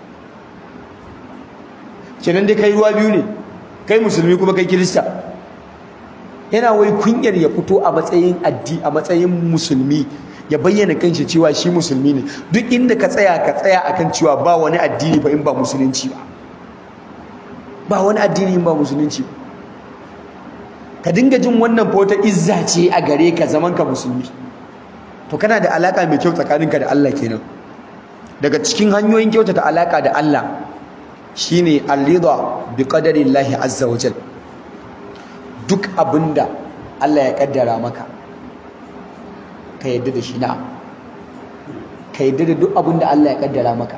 kenan dai kai ruwa biyu ne kai musulmi kuma kai kirista yana wai kunyar ya fito a matsayin addi a matsayin musulmi ya bayyana kanshi cewa shi musulmi ne duk inda ka tsaya ka tsaya akan cewa ba wani addini ba in ba musulunci ba ba wani addini in ba musulunci ba ka dinga jin wannan fa wata izza ce a gare ka zaman ka musulmi to kana da alaka mai kyau tsakaninka da Allah kenan daga cikin hanyoyin kyautata alaka da Allah shine al-ridha bi qadarillahi azza wa jal duk abinda Allah ya kaddara maka ka yadda da shi na ka yadda da duk abinda Allah ya kaddara maka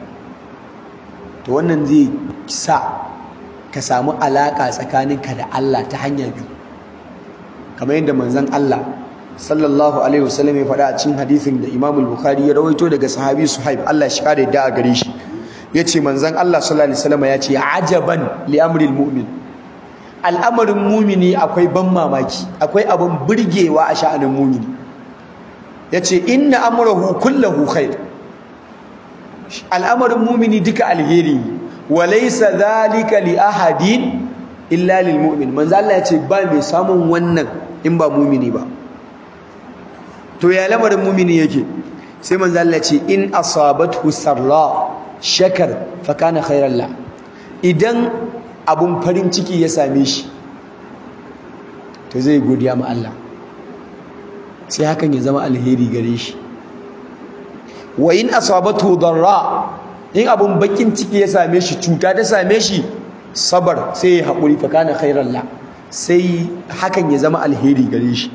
to wannan zai sa ka samu alaka tsakaninka da Allah ta hanya biyu kamar yadda manzon Allah sallallahu alaihi wasallam ya faɗa a cikin hadisin da Imam al-Bukhari ya rawaito daga sahabi Suhaib Allah shi kare da a gare shi yace manzon Allah sallallahu alaihi wasallam ya ce ajaban li amril mu'min al'amarin mumini akwai ban mamaki akwai abin burgewa a sha'anin mumini yace inna amrahu kullahu khair al'amarin mumini duka alheri wa laysa dhalika li ahadin illa lil mu'min manzo Allah yace ba mai samun wannan in ba mumini ba to ya lamarin mumini yake sai manzo Allah ce in asabathu sarra shakar fa kana khairan la idan abun farin ciki ya same shi to zai godiya ma Allah sai hakan ya zama alheri gare shi wa in asabathu darra in abun bakin ciki ya same shi cuta ta same shi sabar sai ya haƙuri fa kana khairan la sai hakan ya zama alheri gare shi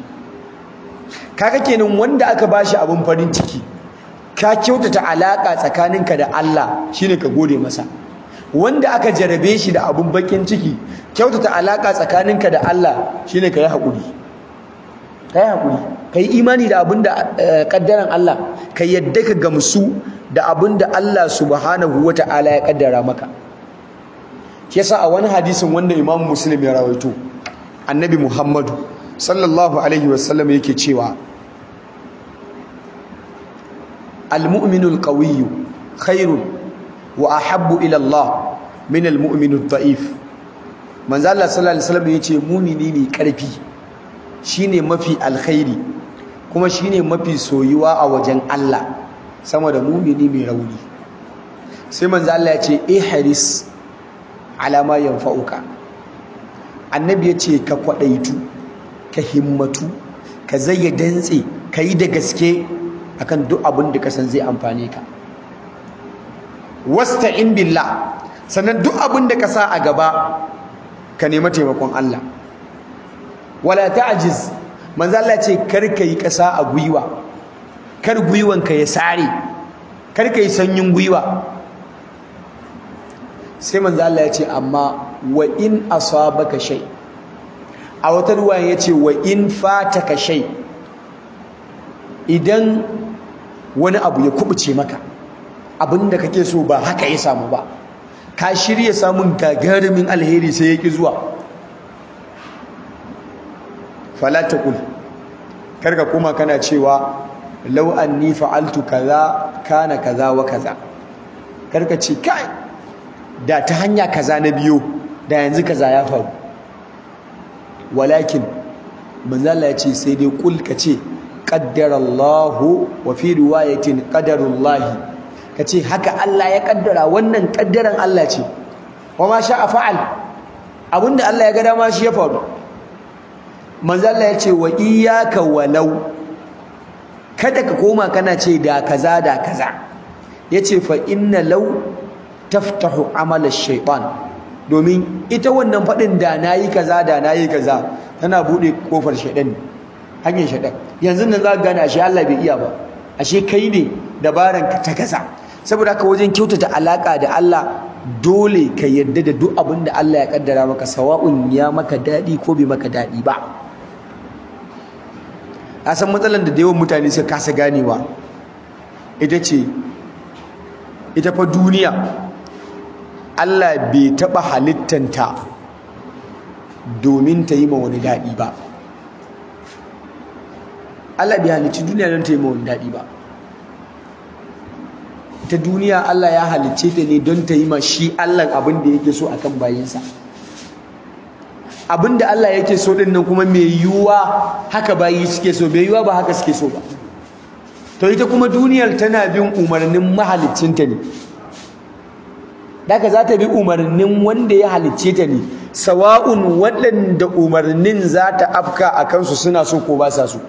kaga kenan wanda aka bashi abun farin ciki ka kyautata alaka tsakaninka da Allah shine ka gode masa wanda aka jarabe shi da abun bakin ciki kyautata alaka tsakaninka da Allah shine ka yi hakuri ka yi hakuri ka yi imani da abin da kaddaran Allah ka yadda ka gamsu da abin da Allah subhanahu wata'ala ya kaddara maka yasa a wani hadisin wanda Imam Muslim ya rawaito annabi Muhammadu sallallahu alaihi wasallam yake cewa al-mu'minul qawiyyu khairun wa ahabbu ila Allah min al-mu'minud da'if manzo Allah sallallahu alaihi wasallam yace mu'mini ne karfi shine mafi alkhairi kuma shine mafi soyuwa a wajen Allah sama da mu'mini mai rauni sai manzo Allah yace ihris ala ma yanfa'uka annabi yace ka kwadaitu ka himmatu ka zayya dantse ka yi da gaske akan duk abin da ka san zai amfane ka wasta'in billah sannan duk abin da ka sa a gaba ka nemi taimakon Allah wala ta'jiz manzo Allah ce kar ka yi kasa a gwiwa kar gwiwanka ya sare kar ka yi sanyin gwiwa sai manzo Allah ya ce amma wa in asabaka shay' a wata ruwan ya ce wa in fataka shay idan wani abu ya kubuce maka abinda kake so ba haka ya samu ba ka shirya samun gagarumin alheri sai ya ki zuwa fala taqul karka kuma kana cewa law anni fa'altu kaza kana kaza wa kaza karka ce kai da ta hanya kaza na biyo da yanzu kaza ya faru walakin manzo Allah ya ce sai dai kul ka ce qaddarallahu wa fi riwayatin qadarullahi ka ce haka Allah ya kaddara wannan kaddaran Allah ce wa ma sha'a fa'al abinda Allah ya ga dama shi ya faru manzo Allah ya ce wa iyyaka walau kada ka koma kana ce da kaza da kaza yace fa inna law taftahu amala shaytan domin ita wannan fadin da nayi kaza da nayi kaza tana bude kofar shaydan hanyar shaydan yanzu nan za ka gane ashe Allah bai iya ba ashe kai ne dabaran ka ta kaza saboda haka wajen kyautata alaka da Allah dole ka yarda da duk abin da Allah ya kaddara maka sawa'un ya maka dadi ko bai maka dadi ba a san matsalar da yawan mutane suka kasa ganewa ita ce ita fa duniya Allah bai taɓa halittanta domin ta yi ma wani daɗi ba Allah bai halicci duniya don ta yi ma wani daɗi ba ta duniya Allah ya halicce ta ne don ta yi ma shi Allah abin da yake so akan bayinsa abin da Allah yake so din nan kuma mai yiwuwa haka bayi suke so mai yiwuwa ba haka suke so ba to ita kuma duniyar tana bin umarnin mahaliccinta ne daga za ta bi umarnin wanda ya halicce ta ne sawa'un waɗanda umarnin za ta afka a kansu suna so ko ba sa so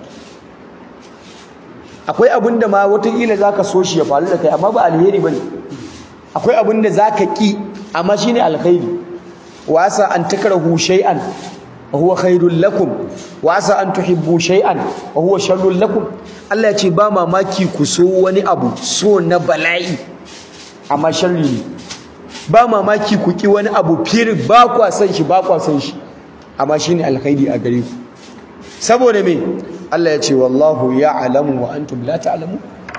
akwai abin da ma watakila za ka so shi ya faru da kai amma ba alheri ba ne akwai abin da za ka ƙi amma shi ne alheri wasa an takrahu shay'an wa huwa khairul lakum wasa an tuhibbu shay'an wa huwa sharrul lakum Allah ya ce ba mamaki ku so wani abu so na bala'i amma sharri ne ba mamaki ku ki wani abu fir ba kwa san shi ba kwa san shi amma shine alkhairi a gare ku saboda me Allah ya ce wallahu ya'lamu wa antum la ta'lamu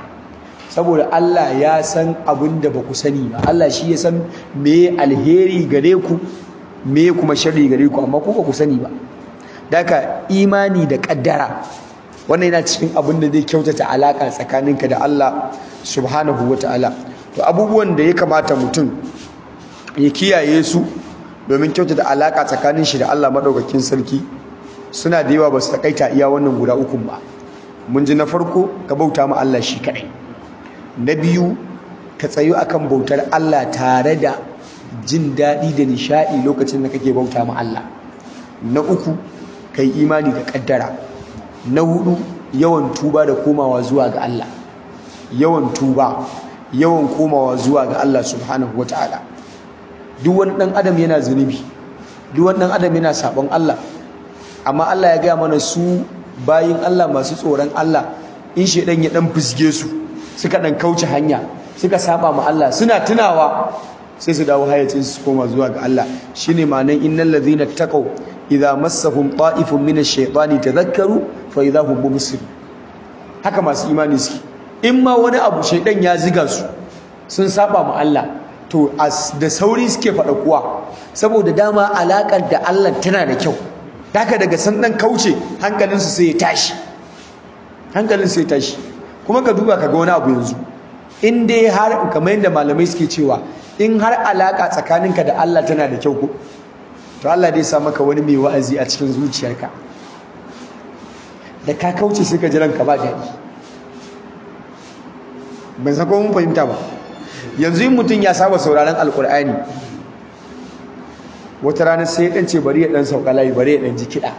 saboda Allah ya san abin da ba ku sani ba Allah shi ya san me alheri gare ku me kuma sharri gare ku amma ku ba ku sani ba daka imani da kaddara wannan yana cikin abin da zai kyautata alaka tsakaninka da Allah subhanahu wataala to abubuwan da ya kamata mutum ya kiyaye su domin kyautata alaka tsakanin shi da Allah madaukakin sarki suna da yawa ba su takaita iya wannan guda uku ba mun ji na farko ka bauta ma Allah shi kadai na biyu ka tsayu akan bautar Allah tare da jin daɗi da nishaɗi lokacin da kake bauta ma Allah na uku kai imani da ƙaddara na hudu yawan tuba da komawa zuwa ga Allah yawan tuba yawan komawa zuwa ga Allah subhanahu wataala duk wani ɗan adam yana zunubi duk wani ɗan adam yana sabon Allah amma Allah ya gaya mana su bayin Allah masu tsoron Allah in shedan ya ɗan fusge su suka ɗan kauce hanya suka saba ma Allah suna tunawa sai su dawo hayacin su koma zuwa ga Allah shine ma'anan innal ladhina taqaw idza massahum ta'ifun minash shaitani tadhakkaru fa idza hum mubsirun haka masu imani suke in ma wani abu shaidan ya ziga su sun saba ma Allah to da sauri suke faɗa kuwa saboda dama alakar da Allah tana da kyau haka daga san dan kauce hankalinsu sai ya tashi hankalin sai ya tashi kuma ka duba ka ga wani abu yanzu in dai har kamar yadda malamai suke cewa in har alaka tsakaninka da Allah tana da kyau ko to Allah dai sa maka wani mai wa'azi a cikin zuciyarka da ka kauce sai ka ji ranka ba daɗi ban san ko mun fahimta ba yanzu in mutum ya saba sauraron alkur'ani wata rana sai ya dan ce bari ya dan sauka layi bari ya dan ji kiɗa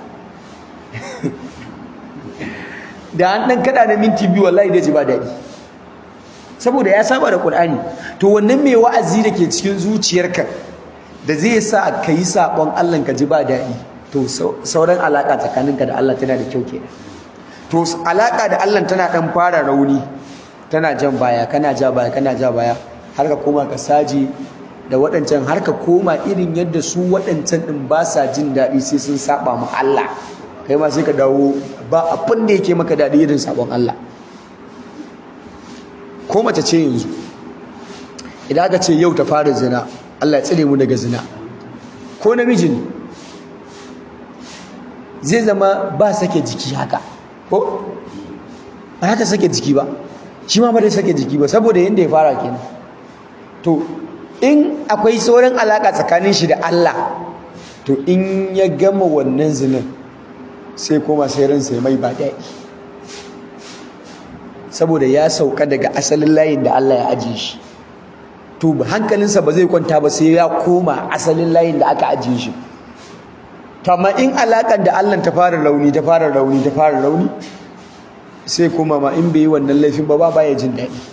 da an dan kada na minti biyu wallahi da ji ba daɗi saboda ya saba da Qur'ani to wannan mai wa'azi da ke cikin zuciyarka da zai sa ka yi sabon Allah ka ji ba daɗi to sauran alaka tsakaninka da Allah tana da kyau kenan to alaka da Allah tana dan fara rauni tana jan baya kana ja baya kana ja baya har ka koma ka saji da waɗancan har ka koma irin yadda su waɗancan ɗin ba sa jin daɗi sai sun saba ma Allah kai ma sai ka dawo ba abin da yake maka daɗi irin sabon Allah ko mace ce yanzu idan aka ce yau ta fara zina Allah ya tsire mu daga zina ko namiji ne zai zama ba sake jiki haka ko ba haka sake jiki ba shi ma ba da sake jiki ba saboda yadda ya fara kenan to in akwai sauran alaka tsakanin shi da Allah to in ya gama wannan zinin sai koma sai ransa mai ba daɗi saboda ya sauka daga asalin layin da Allah ya ajiye shi to hankalinsa ba zai kwanta ba sai ya koma asalin layin da aka ajiye shi amma in alaƙar da Allah ta fara rauni ta fara rauni ta fara rauni sai kuma ma in bai yi wannan laifin ba ba ya jin daɗi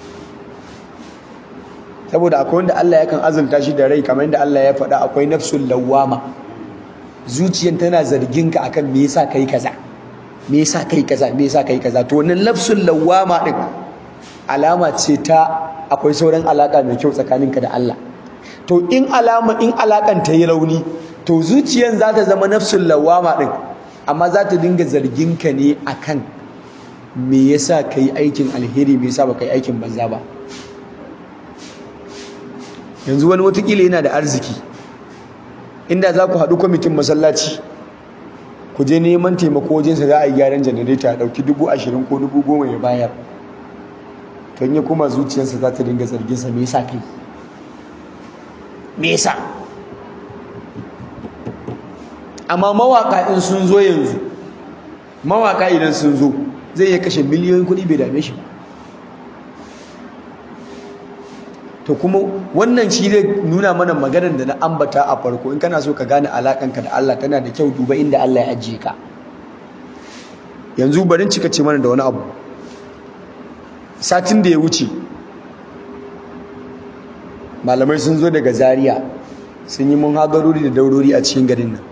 saboda akwai wanda Allah yakan azulta shi da rai kamar yadda Allah ya faɗa akwai nafsul lawwama zuciyan tana zargin ka akan me yasa kai kaza me yasa kai kaza me yasa kai kaza to wannan nafsul lawwama din alama ce ta akwai sauran alaka mai kyau tsakaninka da Allah to in alama in alakan ta yi rauni to zuciyan za ta zama nafsul lawwama din amma za ta dinga zargin ka ne akan me yasa kai aikin alheri me yasa ba kai aikin banza ba yanzu wani watakila yana da arziki inda za ku haɗu kwamitin masallaci ku je neman taimako wajensa za a yi gyaran janareta a ɗauki dubu ashirin ko dubu goma ya bayar to ya kuma zuciyarsa za ta dinga zarginsa me yasa kai me yasa amma mawaka in sun zo yanzu mawaka idan sun zo zai iya kashe miliyoyin kuɗi bai dame shi ba to kuma wannan shi zai nuna mana maganar da na ambata a farko in kana so ka gane alakanka da Allah tana da kyau duba inda Allah ya ajiye ka yanzu barin cika ce mana da wani abu satin da ya wuce malamai sun zo daga Zaria sun yi mun hadarori da daurori a cikin garin nan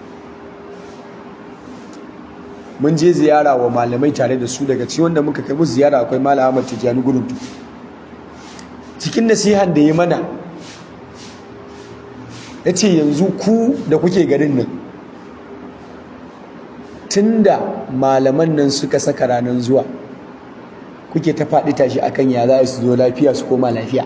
mun je ziyara wa malamai tare da su daga cikin wanda muka kai musu ziyara akwai malam Ahmad Tijani Guruntu cikin nasihan da ya mana ya ce yanzu ku da kuke garin nan tunda malaman nan suka saka ranar zuwa kuke ta faɗi tashi akan ya za su zo lafiya su koma lafiya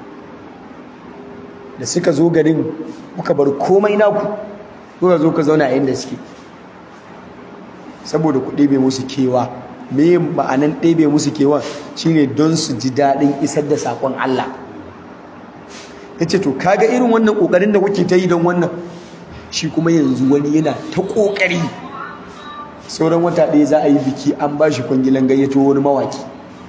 da suka zo garin kuka bar komai naku kuka zo ka zauna inda suke saboda ku ɗebe musu kewa me ma'anan ɗebe musu kewan shine don su ji daɗin isar da saƙon Allah ya ce to kaga irin wannan ƙoƙarin da kuke ta yi don wannan shi kuma yanzu wani yana ta ƙoƙari sauran wata ɗaya za a yi biki an ba shi kwangilan gayyato wani mawaƙi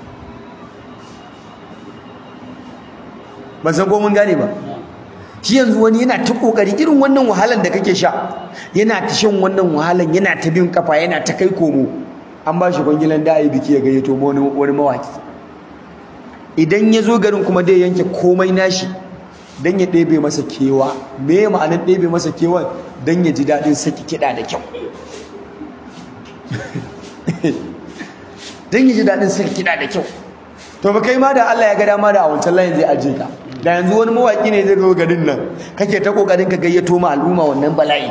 ban san ko mun gane ba shi yanzu wani yana ta ƙoƙari irin wannan wahalan da kake sha yana ta shan wannan wahalan yana ta bin kafa yana ta kai komo an ba shi kwangilan da a yi biki ya gayyato wani mawaki idan ya zo garin kuma dai yanke komai nashi don ya ɗebe masa kewa me ma'anar ɗebe masa kewa don ya ji daɗin saki kiɗa da kyau don ya ji daɗin saki kiɗa da kyau to ba kai ma da Allah ya ga dama da a wancan layin zai ajiye ka da yanzu wani mawaki ne zai zo garin nan kake ta kokarin ka gayyato ma al'umma wannan bala'i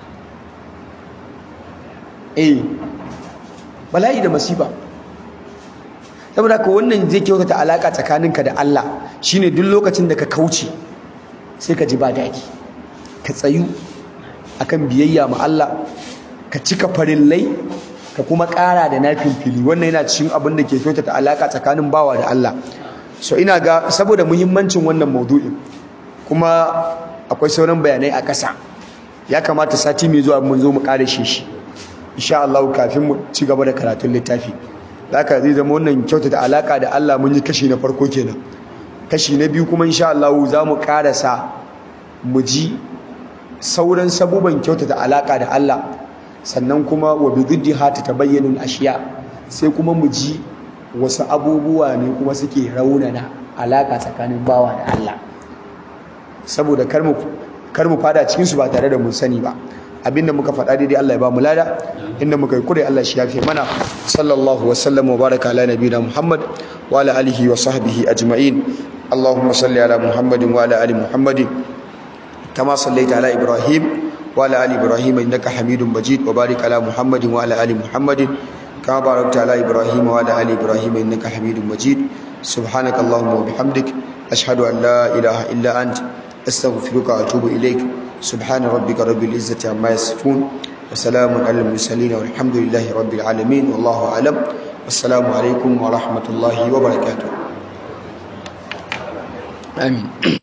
eh bala'i da masifa saboda ka wannan zai kyautata alaka tsakaninka da Allah shine duk lokacin da ka kauce sai ka ji ba daɗi ka tsayu akan biyayya ma Allah ka cika farillai ka kuma ƙara da nafin fili wannan yana cikin abin da ke kyautata alaka tsakanin bawa da Allah so ina ga saboda muhimmancin wannan maudu'in kuma akwai sauran bayanai a ƙasa ya kamata sati mai zuwa mun zo mu ƙara shi insha Allah kafin mu ci gaba da karatun littafi haka zai zama wannan kyautata alaka da Allah mun yi kashi na farko kenan kashi na biyu kuma insha Allah za mu karasa mu ji sauran sabuban kyautata alaka da Allah sannan kuma wa bi diddiha tabayyanu ashiya sai kuma mu ji wasu abubuwa ne kuma suke raunana alaka tsakanin bawa da Allah saboda kar mu kar mu fada cikin su ba tare da mun sani ba abinda muka faɗa daidai Allah ya ba mu lada inda muka yi kure Allah shi yafe mana sallallahu wa sallam wa baraka ala nabiyina Muhammad wa ala alihi wa sahbihi ajma'in Allahumma salli ala Muhammadin wa ala ali Muhammadin kama sallaita ala Ibrahim wa ala ali Ibrahim innaka Hamidum Majid wa barik ala Muhammadin wa ala ali Muhammadin kama barakta ala Ibrahim wa ala ali Ibrahim innaka Hamidum Majid subhanaka Allahumma wa bihamdik ashhadu an la ilaha illa anta astaghfiruka wa atubu ilaik سبحان ربك رب العزة عما يصفون وسلام على المرسلين والحمد لله رب العالمين والله أعلم والسلام عليكم ورحمة الله وبركاته آمين